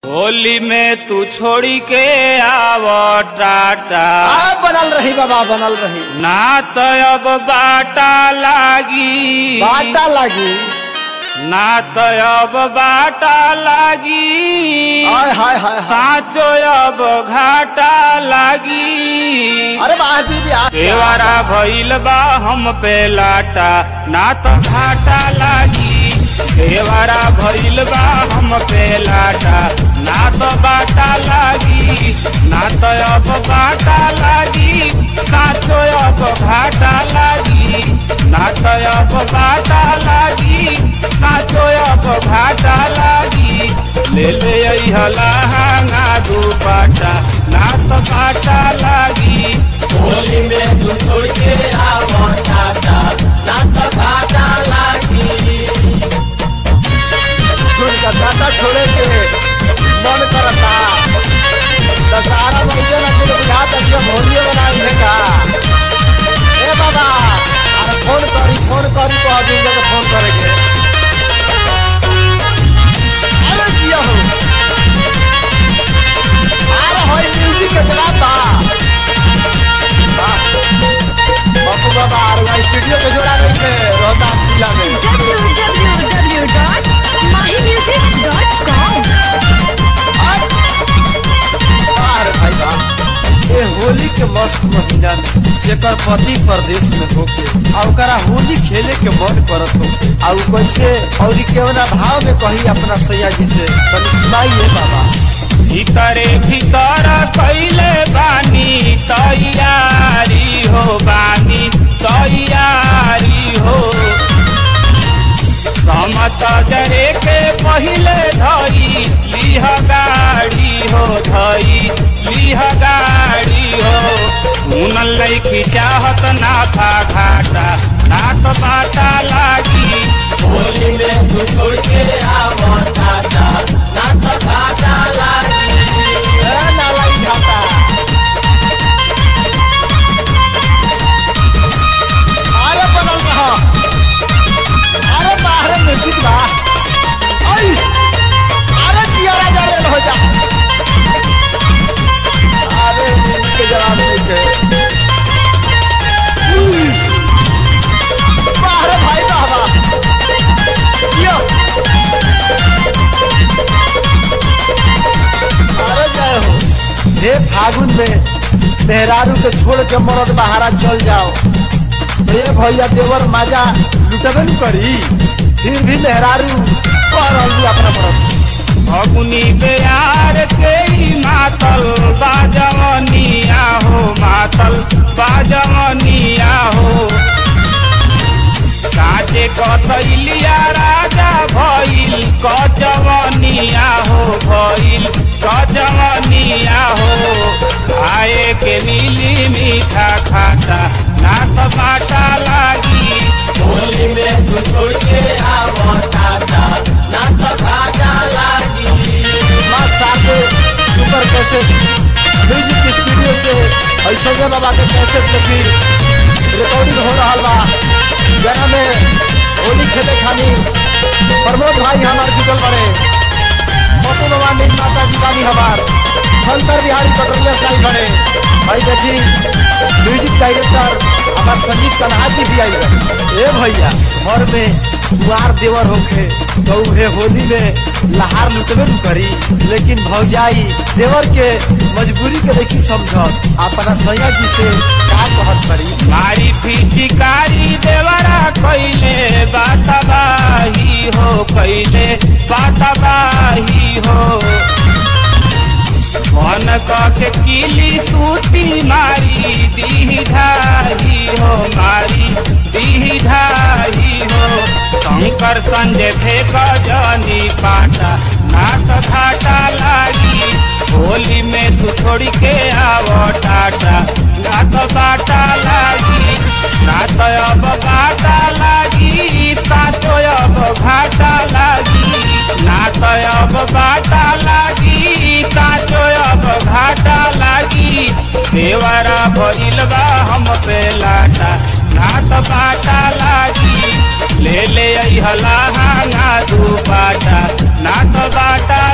होली में तू छोड़ी के आव टाटा आ बनल रही बाबा बनल रही ना तो अब बाटा लागी बाटा लागी ना तो अब बाटा लागी हाय हाय हाय हाय साचो अब घाटा लागी अरे बाजी भी आ देवारा भइल बा हम पे लाटा ना तो घाटा लागी देवारा भइल बा हम पे लाटा ना तो बाटा लागी ना तो अब बाटा लागी साचो अब घाटा लागी ना तो अब बाटा लागी साचो अब घाटा लागी ले ले अइहला हांगा दुपाटा ना तो बाटा लागी होली में तू छोड़ के आवो टाटा ना तो घाटा लागी छोड़ का टाटा छोड़े के मन करता दशहरा महीने ना के बुझा तक जब होली बनाई है का ए बाबा अरे फोन करी फोन करी तो अभी जगह फोन करेंगे अरे जिया हो अरे होई म्यूजिक के चलाता बापू बाबा अरे स्टूडियो के जोड़ा नहीं है रोहतास जिला में www.mymusic.com अरे भाई बा ये होली के मस्त महीना में जेकर पति प्रदेश में होके और ओकरा होली खेले के मन करत हो और उ कैसे और ई केवना भाव में कही अपना सैया जी से तनी सुनाइए बाबा भीतरे भीतर कैले बानी तैयारी हो बानी तैयारी हो समत जरे के पहिले धई लिह गाड़ी हो धई लिह गाड़ी हो सुनल लैकी चाहत ना था घाटा नात बाटा लागी होली में तू छोड़ के आवो टाटा नात घाटा लागी ए नाला ई घाटा अरे बनल रहा अरे बाहर म्यूजिक बा आई अरे जिया राजा रेल हो जा अरे म्यूजिक के जवाब नहीं थे उई। बाहर भाई बाबा जिया अरे जय हो हे फागुन में मेहरारू के छोड़ के मरद बहारा चल जाओ हे भैया देवर माजा लुटबे न करी फिर भी मेहरारू कह रहल अपना मरद फगुनी बेयार के ही मातल बाजवनिया हो मातल बाजवनिया हो काटे कथैलिया राजा भइल कजवनिया हो भइल कजवनिया हो आए के नीली मीठा खाता नात बाटा लागी होली में तू छोड़ के आवो टाटा नात बाटा लागी माँ साथे सुपर कैसेट म्यूजिक स्टूडियो से ऐश्वर्या बाबा के कैसेट में फिर रिकॉर्डिंग हो रहा बा जना में होली खेले खानी प्रमोद भाई हमार जुटल बड़े मोटू बाबा नील माता जी बानी हमार शंकर बिहारी पटोरिया साई बड़े भाई देखी म्यूजिक डायरेक्टर हमार संजीव कन्हा जी भी आई बड़े। ए भैया घर में कुआर देवर होखे तो उहे होली में लहार लुटबे न करी लेकिन भौजाई देवर के मजबूरी के देखी समझत अपना सैया जी से का कहत करी मारी फिटिकारी देवरा कैले बातबाही हो कैले बातबाही हो मन के किली सूती मारी दी ढाही हो मारी दी ढाही हो शंकर संजय फेंक जनी पाटा नाक घाटा लागी होली में तू छोड़ के आवो टाटा नाक बाटा लागी नात अब बाटा लागी साचो अब घाटा लागी नात अब बाटा लागी साचो अब घाटा लागी देवरा भइल बा हम पे लाटा नात बाटा लागी ले ले अइहला हांगा दू बाटा नात बाटा